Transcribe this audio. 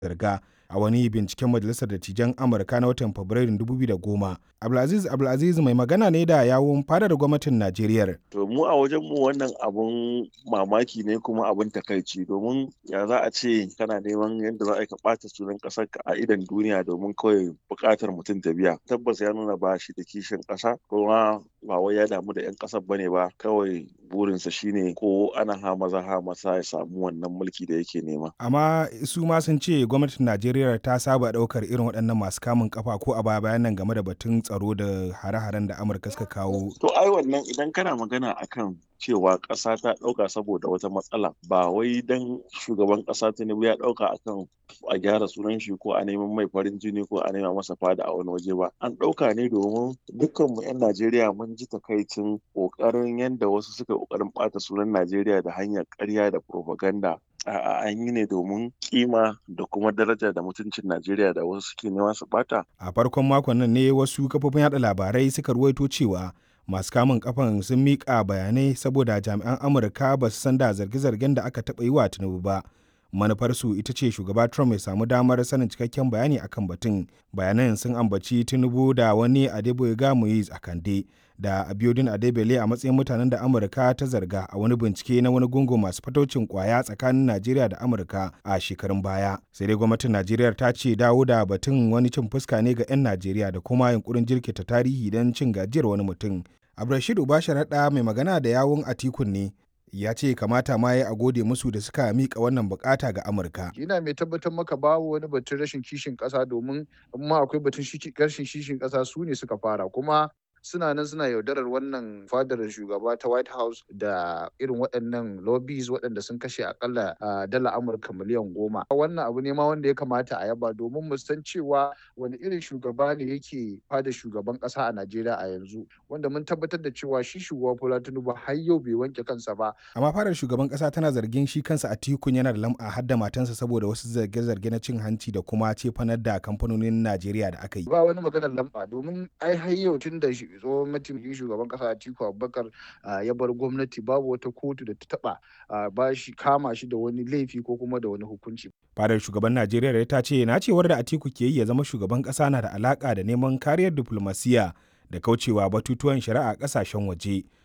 zarga a wani binciken majalisar dattijan amurka na watan fabrairun 2010 abdulaziz abdulaziz mai magana ne da yawun fadar gwamnatin najeriya to mu a wajen mu wannan abun mamaki ne kuma abun takaici domin ya za a ce kana neman yadda za a ka ɓata sunan ƙasar ka a idan duniya domin kawai buƙatar mutum ta biya tabbas ya nuna ba shi da kishin ƙasa kuma ba wai ya damu da 'yan ƙasar bane ba kawai burinsa shine ko ana ha maza ha masa ya samu wannan mulki da yake nema amma su ma sun ce gwamnatin najeriya ta saba ɗaukar irin waɗannan masu kamun kafa ko a baya bayan nan game da batun tsaro da hare-haren da amurka suka kawo to ai wannan idan kana magana akan cewa ƙasa ta ɗauka saboda wata matsala ba wai dan shugaban ƙasa tinubu ya ɗauka akan a gyara sunan shi ko a neman mai farin jini ko a nema masa fada a wani waje ba an ɗauka ne domin dukkanmu 'yan najeriya mun ji takaicin ƙoƙarin yadda wasu suka ƙoƙarin ɓata sunan najeriya da hanyar ƙarya da propaganda A'a an yi ne domin kima da kuma daraja da mutuncin Najeriya da wasu suke nema su bata. A farkon makon nan ne wasu kafofin yada labarai suka ruwaito cewa masu kamun kafan sun miƙa bayanai saboda jami'an Amurka ba su san da zarge-zargen da aka taɓa yi wa Tinubu ba. Manufarsu ita ce shugaba Trump ya samu damar sanin cikakken bayani akan batun. Bayanan sun ambaci Tinubu da wani Adeboyega Moise Akande da Abiodun Adebele a matsayin mutanen da Amurka ta zarga a wani bincike na wani gungun masu fataucin kwaya tsakanin Najeriya da Amurka a shekarun baya. Sai dai gwamnatin Najeriya ta ce dawo da batun wani cin fuska ne ga 'yan Najeriya da kuma yunkurin jirkita tarihi don cin gajiyar wani mutum. Abdulrashid Ubasharaɗa mai magana da yawun Atikun ne ya ce kamata ma ya a gode musu da suka mika wannan bukata ga Amurka. Ina mai tabbatar maka babu wani batun rashin kishin ƙasa domin amma akwai batun rashin kishin ƙasa su ne suka fara kuma suna nan suna yaudarar wannan fadar shugaba ta white house da irin waɗannan lobbies waɗanda sun kashe akalla dala amurka miliyan goma wannan abu ne ma wanda ya kamata a yaba domin mu san cewa wani irin shugaba ne yake fadar shugaban ƙasa a najeriya a yanzu wanda mun tabbatar da cewa shi shugaba bola tinubu har yau bai wanke kansa ba amma fadar shugaban ƙasa tana zargin shi kansa a tikun yana da lam'a har da matansa saboda wasu zarge-zarge na cin hanci da kuma cefanar da kamfanonin najeriya da aka yi ba wani maganar lamba domin ai har yau tun da tsohon mataimakin shugaban kasa Atiku Abubakar ya bar gwamnati babu wata kotu da ta taba ba shi kama shi da wani laifi ko kuma da wani hukunci. Fadar shugaban Najeriya ta ce na cewar da Atiku ke yi ya zama shugaban kasa na da alaka da neman kariyar diplomasiya da kaucewa batutuwan shari'a kasashen waje.